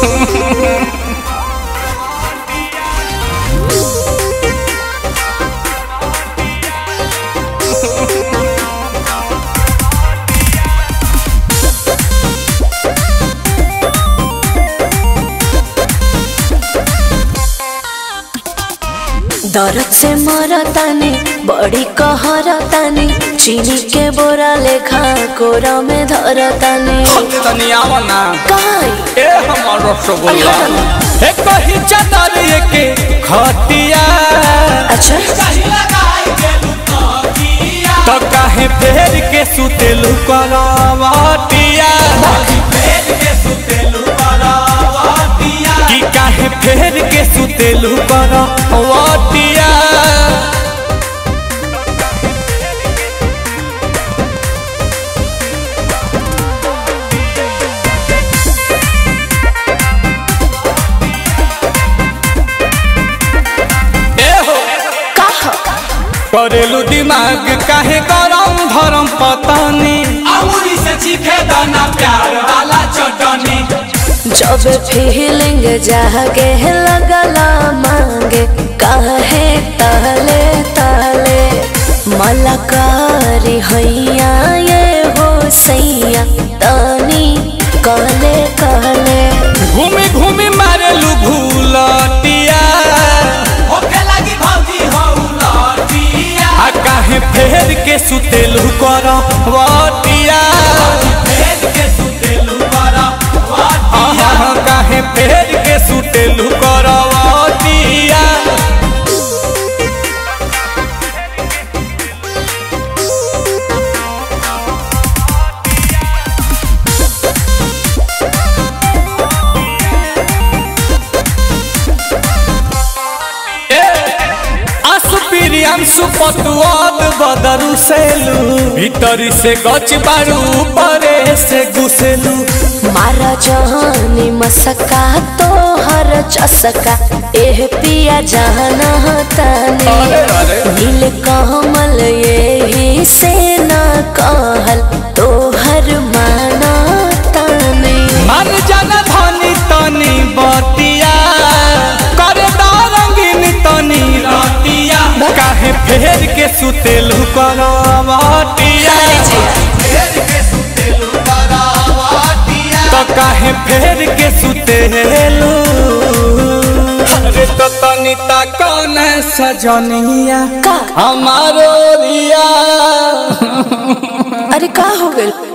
दर्द से मरतानी बड़ी कहरतानी चीनी के बोरा लेखा कोरा में धरतानी तनी आवना काई ए हमर रसगुल्ला अरे ए कही चादर के खटिया अच्छा तो काहे फेर के सुतेलु करवटिया कि काहे फेर के सुतेलु करवटिया ए हो कहा करेलू दिमाग काहे गरम धरम पतानी अमूरी से चीखे दाना प्यार वाला चटनी जब फीलिंग जागे लगला मांगे काहे ताले ताले मलकारी हैया ये हो सैया तानी कहले कहले घूमी घूमी मारेलू भूलटिया होके लगी भौजी हो लटिया आ काहे फेर के सुतेलू करवटिया भेद के सुतेलू बड़ा आहा काहे फेर के सुतेलू करवटिया असुपिरियांसु पतुआद बदरु सेलू भीतरी से गच बारू परे से घुसेलू मारा जहानी मसका तो हर चसका एह पिया जाना तानी अरे, अरे। नील कमल यही से ना कहल तो हर माना तानी मन जन धनी तनी बतिया करे रंगीन तनी रतिया काहे फेर के सुतेलू करवटिया भेद के सुतेलू बड़ा तो काहे फेर के सुतेलू अरे तो तनी ता कौन सजनिया का हमारो रिया अरे का हो गइल